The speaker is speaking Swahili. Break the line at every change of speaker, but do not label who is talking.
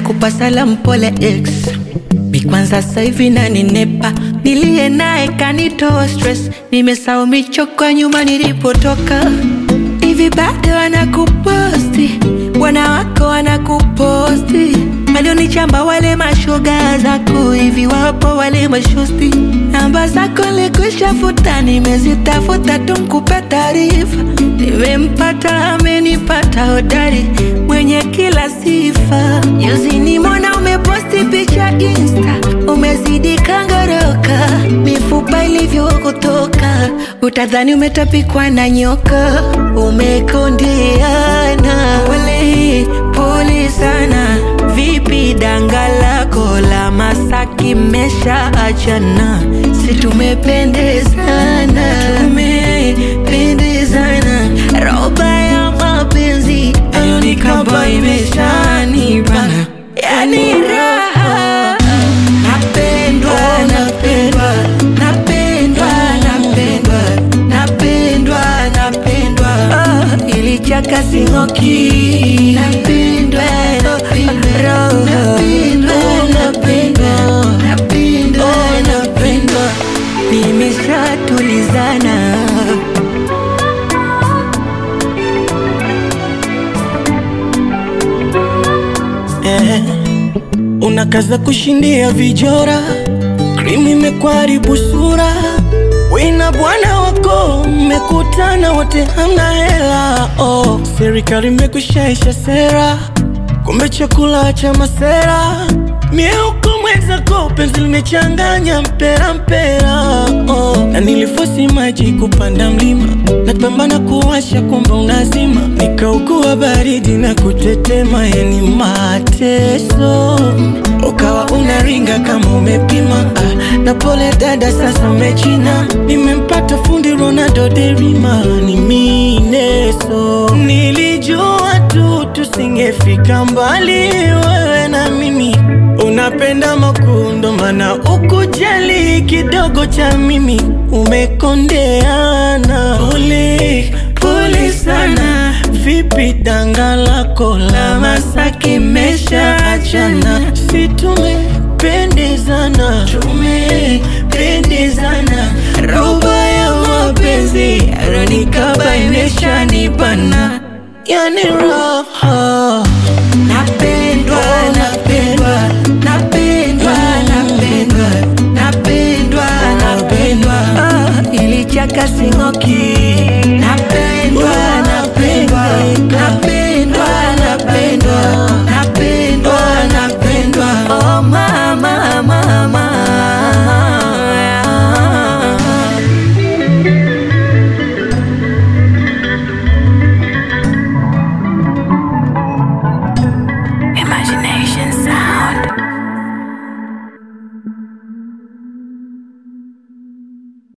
nakupa salamu pole ex mi kwanza sasa hivi naninepa niliye naye kanitoa stress nimesahau michoko ya nyuma nilipotoka hivi bado wanakuposti bwana wako wanakuposti walionichamba wale mashoga zako hivi wapo wale mashosti namba zako nilikwishafuta nimezitafuta tu nkupe taarifa nimempata amenipata hodari mwenye kila sifa juzi nimona umeposti picha insta umezidi kangoroka mifupa ilivyokutoka utadhani umetapikwa na nyoka umekondeana pole pole sana vipi danga lako la masaki mesha achana si tumependezana tumependezana roba ya mapenzi ayonikaba imeshanibana yani raha napendwa napendwa napendwa napendwa napendwa napendwa Ah, ilichaka singoki napendwa napendwa napendwa napendwa napendwa napendwa nimeshatulizana
eh, unakaza kushindia vijora, krimi imekwaribu sura, wina bwana wako mmekutana wote hamna hela oh. Serikali imekushaisha sera, kumbe chakula cha masera mieuko mwenzako penzi limechanganya mpera mpera oh. Na nilifosi maji kupanda mlima napambana kuwasha kumbe unazima nikaugua baridi na kutetema yani mateso ukawa unaringa kama umepima ah, na pole dada sasa umechina nimempata fundi Ronaldo derima ni mineso nilijua tu tusingefika mbali wewe na mimi unapenda makundo mana ukujali kidogo cha mimi umekondeana pole pole sana vipi danga lako la masaki mesha achana si tumependezana tumependezana roba ya mapenzi aronikaba imeshanibana yani raha
napendwa napendwa napendwa napendwa napendwa napendwa Ah, ilichaka singoki